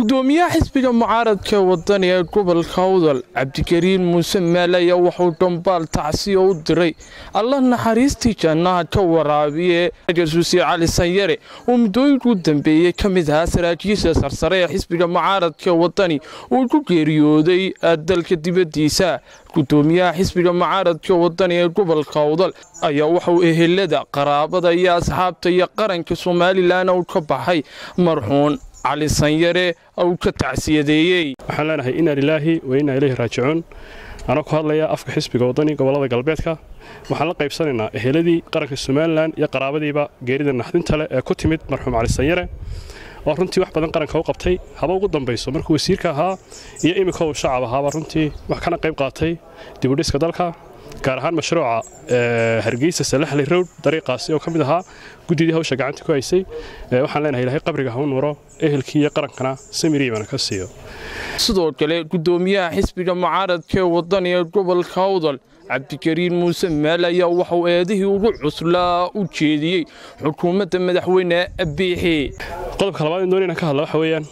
gudoomiyaha xisbiga mucaaradka wadani ee gobolka awdal cabdikariin muuse maal ayaa wuxuu dhambaal tacsiya u diray alla naxariistii jannaha ka waraabiye jasuusi cali sanyare oo muddooyinkuu dambeeyey ka mid ahaa saraakiisha sarsare ee xisbiga mucaaradka wadani uu ku geeriyooday dalka dibaddiisa gudoomiyaha xisbiga mucaaradka wadani ee gobolka awdal ayaa wuxuu ehelada qaraabada iyo asxaabta iyo qaranka somalilan uu ka baxay marxuun cali sanyare uu ka tacsiyadeeyey waxaan leenahay inaa lilaahi wa innaa ilayhi raajicuun anoo ku hadlaya afka xisbiga waddani gobollada galbeedka waxaan la qaybsanaynaa eheladii qaranka somalilan iyo qaraabadiiba geerida naxdinta leh ee ku timid marxuum cali sanyare oo runtii wax badan qaranka u qabtay haba ugu dambayso markuu wasiirka ahaa iyo iminka uu shacab ahaaba runtii wax kana qayb qaatay dibudhiska dalka gaar ahaan mashruuca hargeysa salaxli rowd dariiqaasi oo ka mid ahaa guddidii hawsha gacanta ku haysay waxaan leenahay ilahay qabriga hau nuuro ehelkii iyo qarankana samiriibana ka siiyo sidoo kale gudoomiyaha xisbiga mucaaradka ee wadani ee gobolka awdal cabdikariin muuse maal ayaa waxuu eedihii ugu cuslaa u jeediyey xukuumadda madaxweyne biixi qodobka labaad in doonayna ka hadla waxa weeyaan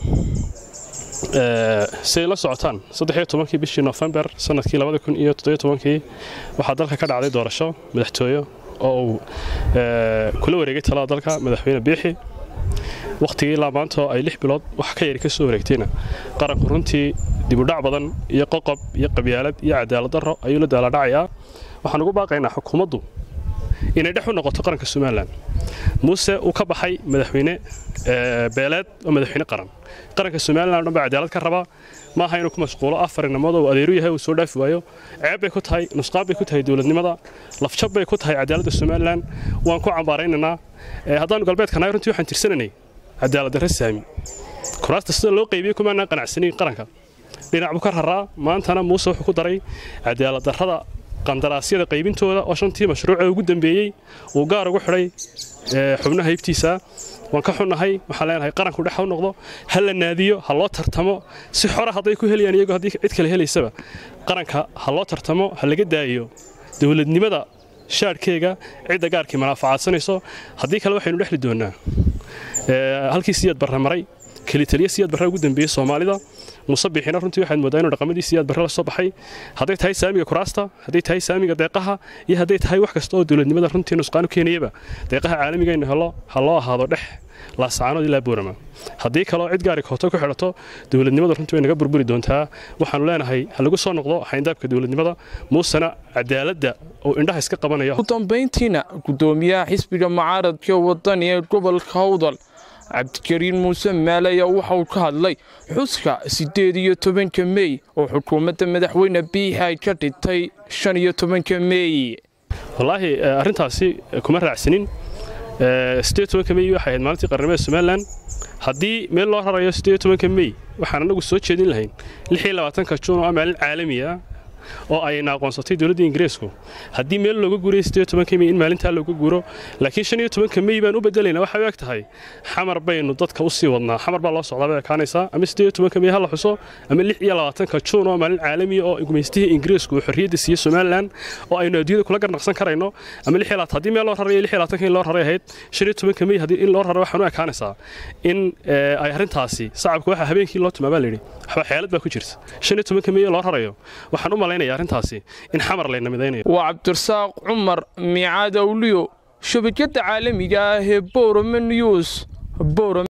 siday la socotaan saddexiyo tobankii bishii nofembar sanadkii labada kun iyo toddobiyo tobankii waxaa dalka ka dhacday doorasho madaxtooye oo uu kula wareegay talada dalka madaxweyne biixi wakhtigii ilaa maantoo ay lix bilood wax ka yari ka soo wareegtayna qaranku runtii dibudhac badan iyo qoqob iyo qabyaalad iyo cadaalad darro ayuu la daaladhacayaa waxaan ugu baaqaynaa xukuumaddu inay dhex u noqoto qaranka somalilan muuse uu ka baxay madaxweyne beeleed oo madaxweyne qaran qaranka somalilan o dhan baa cadaalad ka raba ma aha inuu ku mashquulo afar inamood uu adeeru yahay uu soo dhaafi waayo ceeb bay ku tahay nusqaan bay ku tahay dowladnimada lafjab bay ku tahay cadaaladda somalilan waan ku cambaaraynaynaa haddaannu galbeedka nahay runtii waxaan tirsananay cadaalad darre saami kuraasta sida loo qaybiyey kumaanaan qanacsanayn qaranka dhinac buu ka raraa maantana muuse wuxuu ku daray cadaalad darrada qandaraasyada qaybintooda oo shantii mashruucee ugu dambeeyey uu gaar ugu xidhay xubnaha hibtiisa waan ka xunnahay waxaan leenahay qaranku dhex u noqdo ha la naadiyo ha loo tartamo si xora hadday ku helayaan iyagoo haddii cid kale helaysaba qaranka ha loo tartamo ha laga daayo dowladnimada shaadhkeega cidda gaarkii manaafacaadsanayso haddii kale waxaynu dhexli doonnaa halkii siyaad barre maray kelitaliya siyaad barre ugu dambeeyey soomaalida musabixina runtii waxaad moodaa inuu dhaqamadii siyaad barre la soo baxay hadday tahay saamiga kuraasta hadday tahay saamiga deeqaha iyo hadday tahay wax kasta oo dowladnimada runtii nusqaan u keenayaba deeqaha caalamigayna helo ha loo ahaado dhex laasacaanood ilaa boorama haddii kaloo cid gaari kooto ku xidhato dowladnimada runtii way naga burburi doontaa waxaanu leenahay ha lagu soo noqdo xayndaabka dowladnimada muusena cadaaladda uu indhaha iska qabanaya ugu dambayntiina gudoomiyaha xisbiga mucaaradka wadani ee gobolka awdal cabdikariin muuse maal ayaa waxauu ka hadlay xuska siddeed iyo tobanka mey oo xukuumadda madaxweyne biixi ay ka dhintay shan iyo tobanka mey wallaahi arrintaasi kuma raacsanin siddeed tobanka mey waxay ahayd maalintii qarnimada somalilan haddii meel loo rarayo siddeed tobanka mey waxaan annagu soo jeedin lahayn lix iyo labaatanka juun oo ah maalin caalami ah oo ayna aqoonsatay dowladda ingiriisku haddii meel looga guuray siddeed tobanka mey in maalintaa looga guuro laakiin shan iyo tobanka mey baan u bedelaynaa waxay u eg tahay xamar baynu dadka u sii wadnaa xamar baa loo socdaa bay ekaanaysaa ama siddeed iyo tobanka mey ha la xuso ama lix iyo labaatanka juun oo maalin caalamiya oo gumaystihii ingiriisku uu xorriyadda siiyey somalilan oo aynu adduunyada kula garnaqsan karayno ama lix iyo labaatan haddii meel loo rarayo lix iyo labaatanka in loo raray ahayd shan iyo tobanka mey haddii in loo raray waxaan u ekaanaysaa in ay arrintaasi sacabka waxa habeenkii loo tumaa baa layidhi waxba xeelad baa ku jirta shan iyo tobanka mey loo rarayo waxaan u malaynaya arrintaasi in xamar layna midaynayo waa cabdirasaaq cumar miicaad awliyo shabakadda caalamiga ah ee borome news